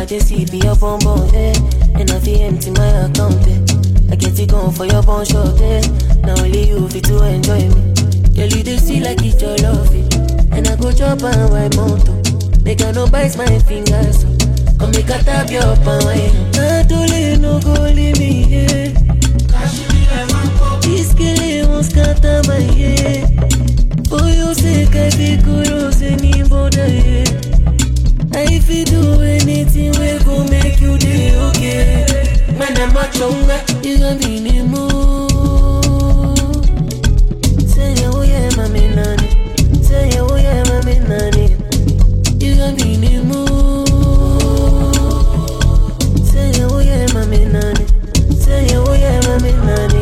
just see be your bum bum, eh. And I feel empty my account, eh. I get it going for your bum short, eh. Now only you fit to enjoy me. Girl, you dey see like it's your love, eh. And I go chop and wipe mountain. Make I no bite my fingers, so. Come make I tap your palm, eh. Natole no go leave me, eh. This girl won't scatter my head. For your sake, I be kudos anybody. I fi do anything we go make you day okay. Man, I'm a chunga, you gon' be in the mood. Say yeah, oh yeah, mami nani. Say yeah, oh yeah, mami nani. You gon' be in the mood. Say yeah, oh yeah, mami nani. Say yeah, oh yeah, mami nani.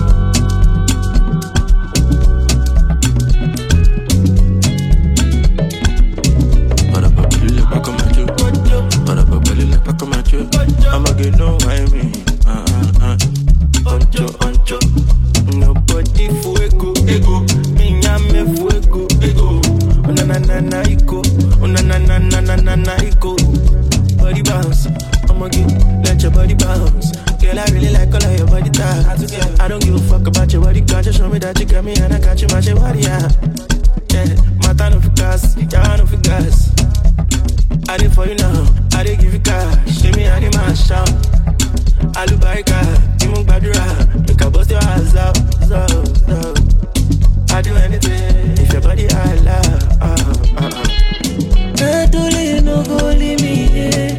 On a pas voulu les pas comme un dieu. On a pas voulu les pas comme un dieu. I'ma get no I mean. Uh, uh, uh. Oncho, oncho. Nobody fuego, ego. Minyame fuego, ego. Una na na na iko. Una na na na na na na iko. Body bounce. I'ma get let your body bounce. Girl, I really like all of your body types. I don't give a fuck about your body count. Just show me that you got me and I got you, my shit, body, yeah. Yeah, mata no fi gas, yawa no fi gas. I did for you now, I did give you cash. Give me any man shout. Alubarika, Timu Badura, make a bust your ass out, so, so. I do anything if your body I love. Uh, uh, uh. Natole no go leave me here.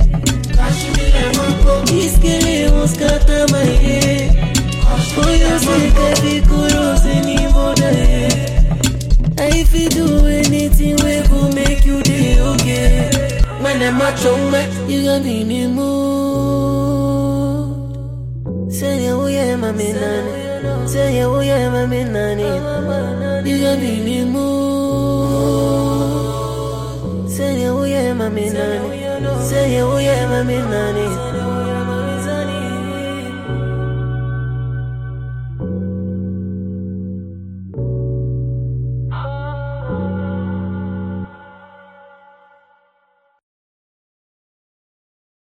This girl won't scatter my head. For your sake, I be kudos anybody. I fi do anything we go make you day okay. Man, I'm a chunga, you gon' be in the mood. Say yeah, oh yeah, mami nani. Say yeah, oh yeah, mami nani. You gon' be in the mood. Say yeah, oh yeah, mami nani. Say yeah, oh yeah, mami nani.